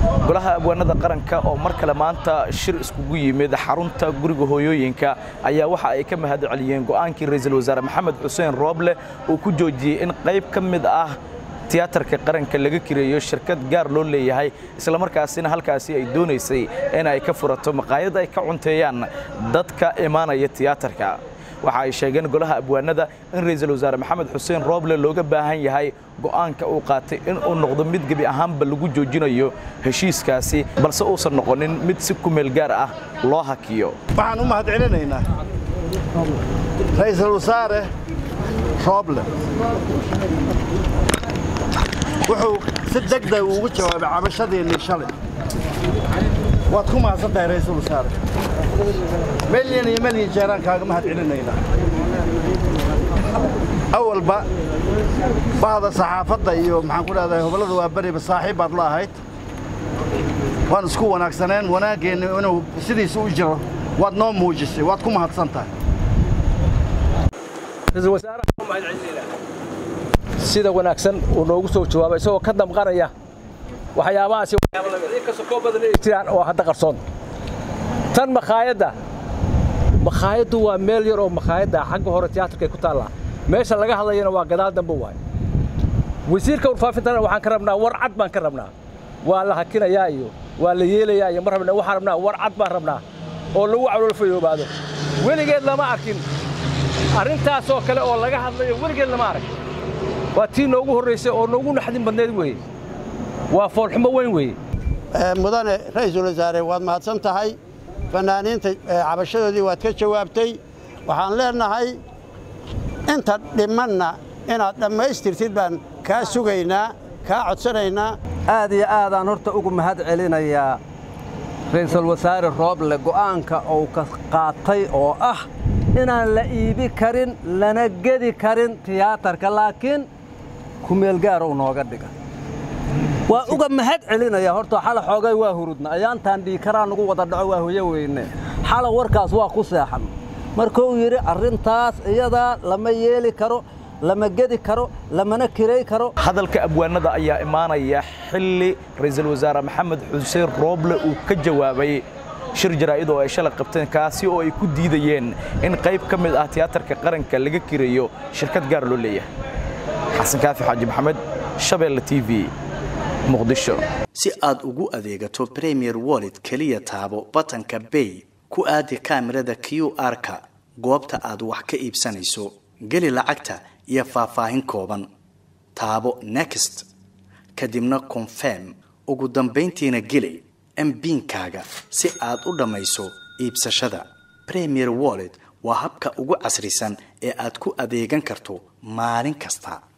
golaha abwaanada qaranka oo mar kale maanta shir iskugu yimid xarunta guriga hooyooyinka ayaa waxa ay ka mahad celiyeen go'aankii ra'iisul wasaare maxamed xuseen rooble uu ku joojiyey in qayb ka mid ah tiyaatarka qaranka laga kireeyo shirkad gaar loo leeyahay islamarkaasina halkaasi ay doonaysay in ay ka furato maqaayad ay ka cunteeyaan dadka imaanaya tiyaatarka waxa ay sheegeen golaha abwaanada in ra'iisul wasaare maxamed xuseen rooble looga baahan yahay go'aanka uu qaatay in uu noqdo mid gebi ahaanba lagu joojinayo heshiiskaasi balse uusan noqonin mid si ku meel gaar ah loo hakiyo waxaan u mahad celinaynaa ra'iisul wasaare rooble wuxuu si degdeg ugu jawaabay cabashadiinnii shalay waad ku mahadsan tahay ra'iisul wasaare melyan iyo melyan jeeraan kaaga mahad celinaynaa awalba bahda saxaafadda iyo maxaan ku dhahdaa hobollada waa beriba saaxiib baad la ahayd waan isku wanaagsaneen wanaaggeenna inuu sidiisa u jiro waad noo muujisay waad ku mahadsan tahay sida wanaagsan uu noogu soo jawaabay isagoo ka damqanaya waxyaabahaasi inkastoo koo badan ay jiraan oo hadda qarsoon tan makhaayadda makhaayaddu waa meel yar oo makhaayadda xagga hore tiyaatarka ay ku taallaa meesha laga hadlayana waa gadaal dambe waay wasiirka warfaafintana waxaan ka rabnaa war cad baan ka rabnaa waa la hakinayaa iyo waa la yeelayaa iyo ma rabna waxaan rabnaa war cad baan rabnaa oo lagu caloolfayoobaado weligeed lama arkin arrintaasoo kale oo laga hadlayo weligeed lama arag waa tii noogu horraysay oo noogu naxdin badneed weeye waa foolxumo weyn weeye mudane ra'iisul wasaare waad mahadsan tahay fannaaniinta cabashadoodii waad ka jawaabtay waxaan leenahay inta dhimanna inaad dhammaystirtid baan kaa sugaynaa kaa codsanaynaa aad iyo aadaan horta ugu mahad celinayaa ra'iisul wasaare rooble go'aanka uu ka qaatay oo ah inaan la iibi karin lana gedi karin tiyaatarka laakiin kumeel gaar uu nooga dhiga waa uga mahad celinaya horta xala xoogay waa hurudna ayaantaan dhiikaraa nugu wada dhaco waa hoyo weyne xala warkaas waa ku seexan markuu yidhi arrintaas iyadaa lama yeeli karo lama gedi karo lamana kiray karo hadalka abwaanada ayaa imaanaya xilli ra'iisul wasaare maxamed xuseen rooble uu ka jawaabay shir jaraa'id oo ay shalay qabteen kaasi oo ay ku diidayeen in qayb ka mid ah tiyaatarka qaranka laga kireeyo shirkad gaar loo leeyahay xasan kaafi xaaji maxamed shabeelle t v muqdisho si aad ugu adeegato premier wallet keliya taabo batanka bay ku aadi kaamirada q r-ka goobta aad wax ka iibsanayso geli lacagta iyo faahfaahin kooban taabo next kadibna confirm ugu dambayntiina geli mbiinkaaga si aad u dhammayso iibsashada premier wallet waa habka ugu casrisan ee aad ku adeegan karto maalin kasta